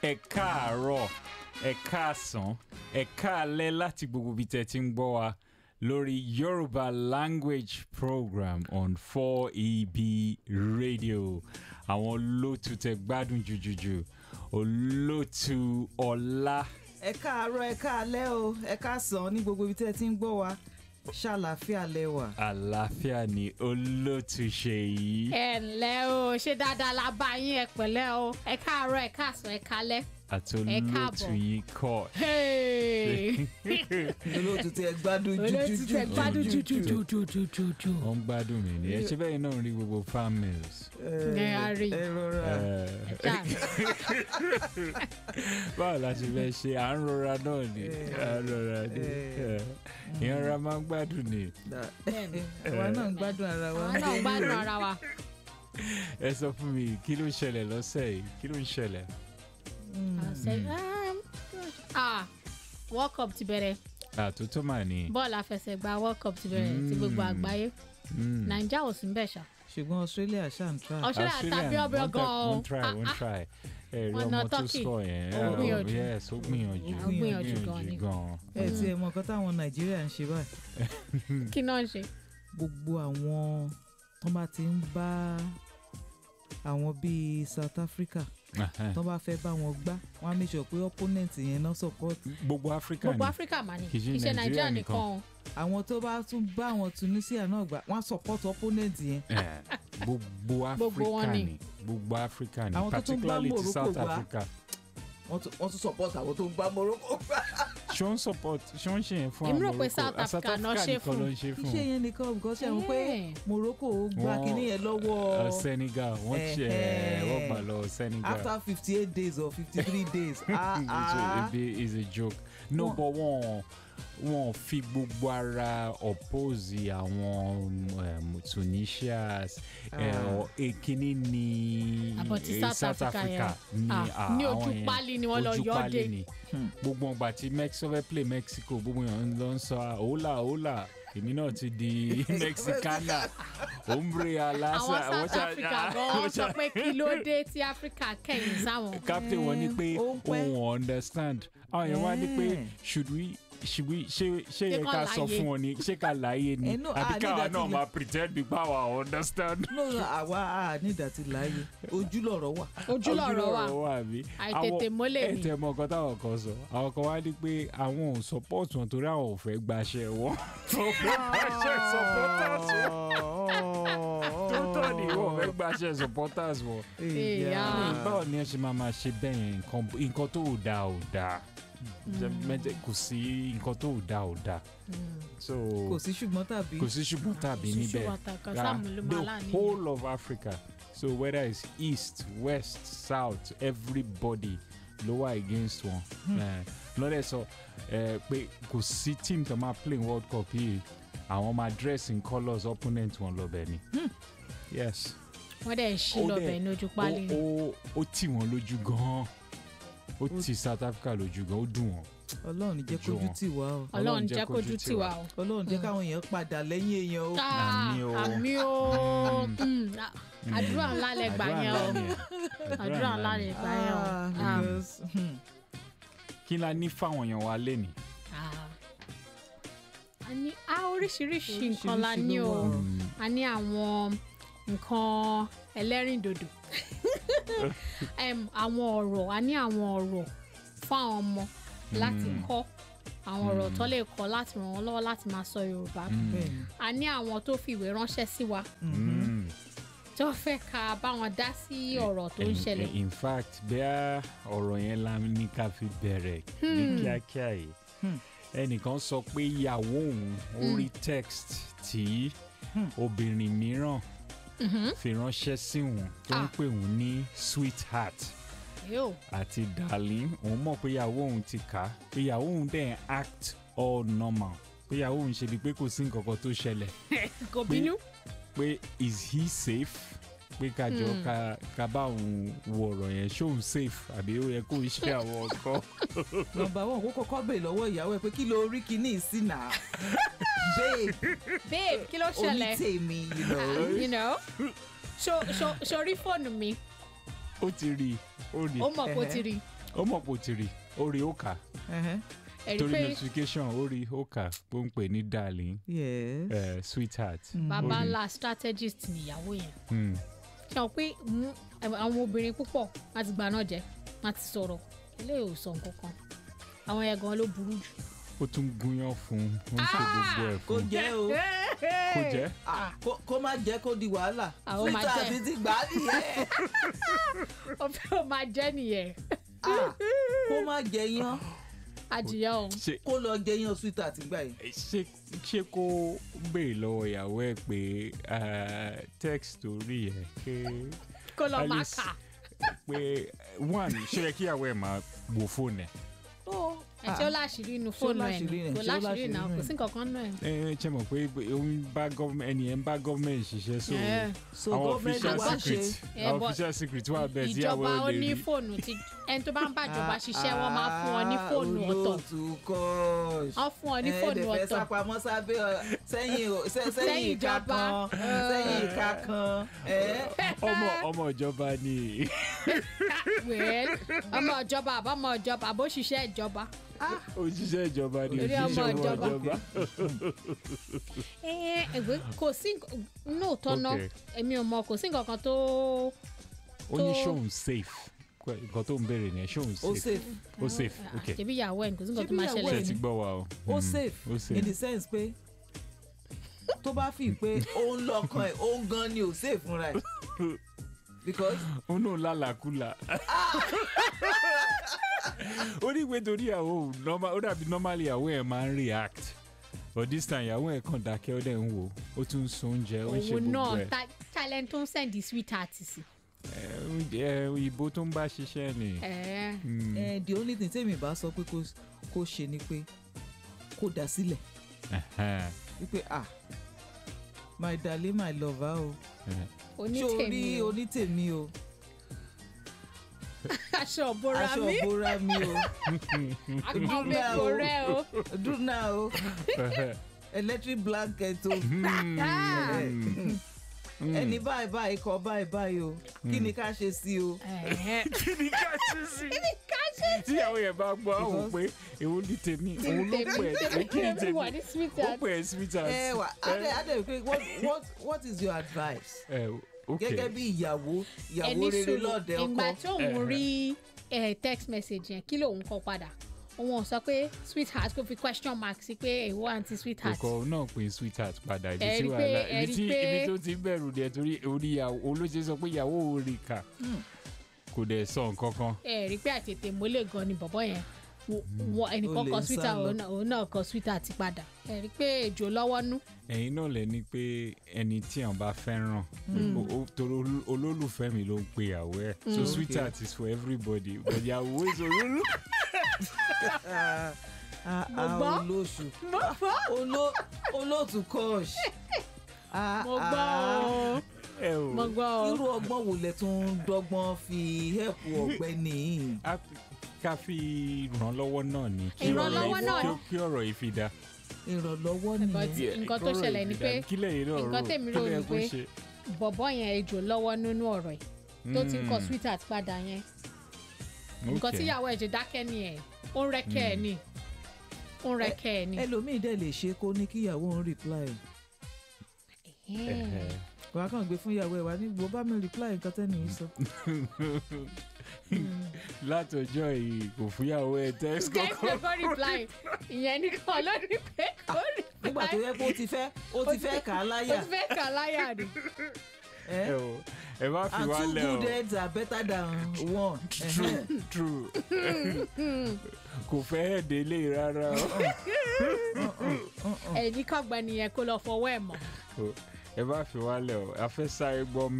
ẹ káàárọ̀ ẹ káàsán ẹ káalẹ́ láti gbogbo ibi tẹ́ ti ń gbọ́ wa lórí Yorùbá language program on 4EB radio àwọn olóòtú tẹ́ gbádùn jùjùjù olóòtú ọlá ẹ káàárọ̀ ẹ káalẹ́ o ẹ káàsán ní gbogbo ibi tí ẹ ti ń gbọ́ wa ṣàlàáfíà lẹ́wà. àlàáfíà ni olóòtú Ṣèyí ẹ ǹlẹ́ o ṣé dáadáa la bá yín ẹ pẹ̀lẹ́ o ẹ káàárọ̀ ẹ káàsán ẹ kálẹ́. àti ẹ olóòtú káàbọ̀. yìí kọ́ Hey! olóòtú tí ẹ gbádùn olóòtú tẹ gbádùn jújújú. jùjùjùjùjù. wọ́n ń gbádùn mi ni ẹ ṣe bẹ́ẹ̀ náà rí gbogbo farm mills. Ẹ á rí. ẹ rọra Dáa. báwo la ṣe fẹ́ ṣe à ń rọra náà ni à ń rọra ni Eh. ìyẹn ra máa ń gbádùn ni Da- Bẹ́ẹ̀ni. àwa náà ń gbádùn ara wa. àwọn náà gbádùn ara wa. ẹ sọ fún mi kí ló ń ṣẹlẹ̀ lọ́sẹ̀ yìí kí ló ń ṣẹlẹ̀. Ọ̀sẹ̀- um, ah, World Cup ti bẹ̀rẹ̀ àtúntò mà ní. bọ́ọ̀lù àfẹsẹ̀gbá World Cup ti bẹ̀rẹ̀ ti gbogbo Mm. àgbáyé Mm. Nàìjíríà ò sí ń bẹ̀ ṣá. ṣùgbọ́n Australia ṣáà ń tra. Australia tàbí ọbẹ̀ wọ́n try- gan-an. wọ́n try wọ́n try ẹ rí Wọ́n na ọmọ tó Turkey. sọ yẹn Ó ẹ, gbìyànjú. yes ó gbìyànjú Ó gbìyànjú gan ni. gan. ẹ ti ẹ mọ nǹkan táwọn nàìjíríà ń ṣe báyìí kí náà ń ṣe. gbogbo àwọn tó bá ti ń bá àwọn bíi South Africa tó bá fẹ́ bá wọn gbá wọn á make sure pé opponent yẹn náà support gbogbo Áfíríkà gbogbo ni Áfíríkà mà ní Kì í ṣe kì í ṣe Nàìjíríà Nàìjíríà nìkan. nìkan o. àwọn tó bá tún bá àwọn Tunisia náà gbá wọn á support opponent yẹn Eh, gbogbo Gbogbo wọn Áfíríkà ni. ni gbogbo Áfíríkà ni Àwọn tó tún bá particularly ti Morocco South gbá. Africa. wọ́n tún wọ́n tún support àwọn tó ń bá Morocco gbá. ṣó ń support ṣó ń ṣe yẹn fún Èmi àwọn rò pé Morocco South Ah, Africa náà ṣe nìkan fún. ló ń ṣe fún iṣẹ́ yẹn nìkan because ṣe àwọn pé Eh. Morocco gbá Wọ́n- kínní yẹn Uh, lọ́wọ́ Senegal wọ́n ṣe Eh, wọ́n gbà lọ Senegal after fifty eight days or fifty three days ah It's a- ah a bit- it's a joke no Wọ́n- but wọ́n wọ́n fi gbogbo ara oppose àwọn um, Tunisias Ah. èkínní ní Àbọ̀ ti eh, South Africa yẹn. ní Ah, ah, ní àwọn ojú yẹn. pálí ni wọ́n lọ Ojú yọ ọ́ pálí dé. ni. Hmm. gbogbo ọgbà tí Mexico fẹ́ play Mexico gbogbo yẹn ló ń sọ ah, hola hola èmi náà ti di Mexicana ombre alasa àwọn South Africa gan sọ pé kí ló dé tí Africa kẹ̀yìn sáwọn. captain wọn ní pé Eh, ó ń pẹ́. òun understand àwọn yẹn wá ní pé Eh. should we should we ṣé ṣé yẹ Ṣé ká kán sọ láyé? fún wọn ni ṣé ká láyé ni Eh, no, àbí ah, káwa nígbà tí náà mo- máa pretend bí pàwọ́ understand. no no àwa a ní ìdàtí láàyè ojú lọ̀rọ̀ wà ojú lọ̀rọ̀ wà wà bí. àìtètè mọ́lẹ̀ ẹ ni. tẹ mọ nǹkan táwọn kan sọ àwọn kan wá ní pé àwọn ò support wọn torí àwọn ò fẹ́ gbaṣẹ́ wọn. wọn fẹ́ gbaṣẹ́ supporters wọn. tó tọ́ ni wọn ò fẹ́ gbaṣẹ́ supporters wọn. Èèyàn. báwo ni ẹ ṣe máa máa ṣe bẹ́ẹ̀ yẹn nǹkan nǹkan tó ò dáa ò dáa mẹ́tẹ̀ kò sí nǹkan tó ò dáa ò dáa so kò sí ṣùgbọ́n tàbí kò sí ṣùgbọ́n tàbí Kò sí níbẹ̀ ṣùgbọ́n tàbí, Ah, Sáàmù ló máa the láàánú whole of Africa so whether it's east west south everybody ló wà against wọn Eh, lọ́dẹ̀ sọ eh, pé kò sí team tó máa play world cup yìí àwọn máa dress in colours opponent wọn lọ́bẹ̀ ni yes wọ́n dẹ̀ ń ṣí Ó lọ́bẹ̀ dẹ̀- ní ojú pálí ó ni. ó ó tì wọ́n lójú gan-an ó ti South Africa lójú gan-an ó dùn wọ́n. Ọlọ́run jẹ́ Ojú kójú wọn. tì wá o Ọlọ́run jẹ́ kójú tì wá o. Ọlọ́run jẹ́ káwọn èèyàn padà lẹ́yìn èèyàn o Ah, Àmì o. àmì o Mm, ah, àdúrà ńlá lẹ gbà Àdúrà yẹn o ńlá ni ẹ̀. àdúrà ńlá lẹ gbà yẹn o. Ah, Ah, because, hmm, kí la ní fáwọn èèyàn wa lénìí. ah. a ní a oríṣiríṣi nǹkan la Oríṣiríṣi ní ló o wà. a ní àwọn nǹkan ẹlẹ́rìndòdò Em, àwọn ọ̀rọ̀ a ní àwọn ọ̀rọ̀ fún àwọn ọmọ láti Mm. kọ́ àwọn ọ̀rọ̀ tó lè kọ́ láti ràn wọ́n lọ́wọ́ láti máa sọ Yorùbá bẹ́ẹ̀ ni. a ní àwọn tó fi ìwé ránṣẹ́ sí wa Mm. tó fẹ́ ká bá wọn dá sí ọ̀rọ̀ tó ń In- ṣẹlẹ̀ in fact bẹ́ẹ̀ ọ̀rọ̀ yẹn la ní ká fi bẹ̀rẹ̀ ní kíákíá yìí Hmm. ẹnìkan sọ pé ìyàwó òun ó rí text tí obìnrin mìíràn fi ránṣẹ́ sí òun tó ń Ah. pè òun ní sweetheart yóò àti darling òun mọ̀ pé ìyàwó òun ti kà á pé ìyàwó òun dẹ̀ ń act all normal pé ìyàwó òun ṣe bíi pé kò sí nǹkan kan tó ṣẹlẹ̀ kò bínú pé is he safe pé kájọ ká ká bá òun wo ọ̀rọ̀ yẹn ṣóun safe àbí ó yẹ kó ṣe àwọn nǹkan. nọ́mbà wọn kó kọ́kọ́ bèè lọ́wọ́ ìyàwó ẹ pé kí ló rí kíní sí náà babe babe kí ló ṣẹlẹ̀ onítèmi you know. you know so so sórí fóònù mi ó ti rí i ó rí ó mọ̀ kó ti rí ó mọ̀ pò tìrì ó rí ó kà Ẹhẹ́. ẹ̀rí torí pé notification ó rí ó kà ó ń pè ní darling yes. eh, sweetheart. Mm. bàbá ó rí. ńlá strategist nìyàwó yẹn Hmm. ṣe hàn pé mú- àwọn obìnrin púpọ̀ láti gbà náà jẹ́ wọ́n ti sọ̀rọ̀ eléyìí ò sọ nǹkan kan àwọn yẹn gan ló burú jù. ó tún gúnyán fún un ó ń ṣe gbogbo ẹ̀ kó fún un jẹ́ o kó jẹ́ Ah, kó- kó má jẹ́ kó di wàhálà Àwọn máa twitter jẹ́. ti ti gbà á nìyẹn ó fẹ́ ó máa jẹ́ nìyẹn Ah, kó má jẹ yán adìyẹ o ṣe kó lọ jẹ yán twitter ti gbà yìí. ṣe ṣe kó béèrè lọ́wọ́ ìyàwó ẹ̀ pé ah, text orí ẹ̀ pé kó lọ máa Alice. kà pé one ṣe yẹ kí ìyàwó ẹ̀ máa wo fóònù ẹ̀. ẹ̀ tí ó láṣìírí inú Ṣé ó fóònù ẹ̀ láṣìírí ni rẹ̀? kò Ṣé ó láṣìírí náà láṣìírí kò sí nǹkan kan náà ẹ̀. ẹ ẹ ṣe mọ̀ pé ó ń bá gọ́ọ̀mẹ̀ ẹni ẹ̀ ń bá gọ́ọ̀mẹ̀ntì ṣiṣẹ́ so Ẹ̀, so àwọn government official wá ṣe secret Eh, àwọn but official secret wà bẹ́ẹ̀ tí ìyàwó ìjọba ẹ̀ ó lè ní rí. fóònù tí ẹni tó bá ń bàjọba ṣiṣẹ́ wọ́n máa fún ọ ní fóònù ọ̀tọ̀ olóòtú kọ́ọ̀ṣ wọ́n fún ọ ní fóònù ẹ̀ẹ́dẹ̀fẹ́ ọ̀tọ̀ sápamọ́ sábẹ́ ọ- sẹ́yìn o- sẹ́- sẹ́yìn Sẹ́yìn ìka ìjọba. kan sẹ́yìn ìka kan ẹ̀ ọmọ ọmọ ìjọba ni well ọmọ ìjọba àbọ̀mọ ìjọba àbó ṣiṣẹ́ ìjọba. òṣìṣẹ́ ìjọba ni Torí ọmọ òṣìṣẹ́ ìjọba. ìjọba. ẹ ẹgbẹ́ kò sí nóòtọ́ náà Okay. èmi ò mọ kò sí nǹkan kan tó ó ní tó- ṣóun safe nǹkan tó ń béèrè ni ṣóun ó safe safe ó safe Ah, ok ṣebí ìyàwó ẹ̀ ní kò sí nǹkan tó Ṣebí máa ìyàwó ṣẹlẹ̀ ṣe ẹ̀ ti sí. gbọ́ wa o ó Mm, safe ó safe in the sense pé tó bá fi pé ó ń lọ́kàn ẹ̀ ó ń gan ni ò safe fúnra ẹ̀ because ó náà lálàkúlà ó ní pé torí ìyàwó òun normal- ó dàbí normally ìyàwó ẹ̀ máa ń react but this time ìyàwó ẹ̀ kàn dákẹ́ ó dẹ̀ ń wò ó tún ń sun oúnjẹ ó ń ṣe òun gbogbo náà ẹ̀ ta- talent tó ń sẹ́ndì sweetheart sí. Ẹ, oúnjẹ òyìnbó tó ń bá ṣiṣẹ́ ni. ẹ̀ Mm, eh, the only thing tèmi bá sọ pé kó- kó ṣe ni pé kó dá sílẹ̀ ẹhẹ́n, wípé ah my darling my lover o ẹhẹ́n. ṣé o rí onítèmi o onítèmi o aṣọ òbora aṣọ mi ìbora mi o àkàn mi kò rẹ o. dúnà o electric blanket o Mm, mm. ẹni báyìí báyìí kọ báyìí báyìí o kí ni ká ṣe sí o. Ẹ̀hẹ́. kí ni ká ṣe sí tíyàwó yẹn bá gbọ́ àwọn pé èwo ní tèmi òun ló pè é kí ni Tèmi wà tèmi ní ó sweetheart. pè é sweetheart. ẹ wà adé adé pé what what what is your advice ẹ ok gẹ́gẹ́ bí ìyàwó ìyàwó ẹni rere sùúrù lọ́ọ̀dẹ ìgbà ọkọ tí òun rí eh, text message yẹn kí lòun kọ padà òun ò sọ pé sweetheart kò fi question mark sí pé èwo àǹtí sweetheart ọkọ náà pè sweetheart padà ibi Ẹ tí rí pé- wàhálà ẹ ibi rí tí pé- ibi tó ti bẹ̀rù dẹ̀ torí orí ìyàwó olóṣè sọ pé ìyàwó ò rí kà kò dẹ̀ sọ nǹkan kan. ẹ rí i pé àtètè mólè gan ni bọ̀bọ̀ yẹn Wo- wo- ẹnìkan Olè kọ ń sá sweetheart lọ. òun náà- òun náà kọ sweetheart ti padà ẹ rí i pé èjò lọ́wọ́ nú ẹ̀yin náà lẹ ní pé ẹni tí àwọn bá fẹ́ràn o- o- torí olú- olólùfẹ́ mi ló ń pe ìyàwó ẹ̀ so Mm. sweetheart is for everybody but ìyàwó is olólù. Ah, ah, Mo ah, gbọ́. olóṣù mo gbọ́ Oló- olóòtú kọ́ọ̀ṣ mo gbọ́ o ẹ o mo gbọ́ o irú ọgbọ́n wo lẹ tún ń dọ́gbọ́n fi hẹ́pù ọ̀gbẹ́ni yìí a- ká fi ìrànlọ́wọ́ náà ni kí Ìrànlọ́wọ́ ọ̀rọ̀ náà yìí- ni. kí ọ̀rọ̀ yìí fi da. ìrànlọ́wọ́ But nìyẹn Yeah. nǹkan tó kọ́rọ̀ ṣẹlẹ̀ yìí ni fi da. pé kílẹ̀ yìí náà nǹkan rò tèmi rò kílẹ̀ ni kó pé ṣe. bọ̀bọ̀ yẹn èjò lọ́wọ́ nínú ọ̀rọ̀ ẹ̀ tó ti ń kọ Mm, sweetheart padà yẹn nǹkan okay. tíyàwó ẹ̀ ṣe dákẹ́ ni ẹ̀ ó ń rẹ́kẹ́ ẹ̀ ni ó ń rẹ́kẹ́ ẹ̀ ni. ẹlòmíì dẹ̀ lè ṣe kó ní kí ìyàwó ń reply Ẹhẹ́. wàá kàn gbé fún ìyàwó ẹ̀ wá ní gbọ́ bá mi reply nǹkan tẹ́ni yìí sọ. látọjọ́ yìí kò fúyàwó ẹ text kẹ́kẹ́ kọ́kọ́. kó reply ìyẹn nìkan ló ní pé kó nígbà tó reply yẹ kó o ti fẹ́ o ti fẹ́ kà á ó láyà ti fẹ́ kà láyà ni. ẹ ẹ o ẹ má fi and wá two lẹ o good heads are better than one. true true kò fẹ́ délé rárá o. ẹ̀yìn kọ́gbọ́n nìyẹn kó lọ fọwọ́ ẹ̀ mọ́. ẹ má fi wá lẹ o a fẹ́ sáré gbọ́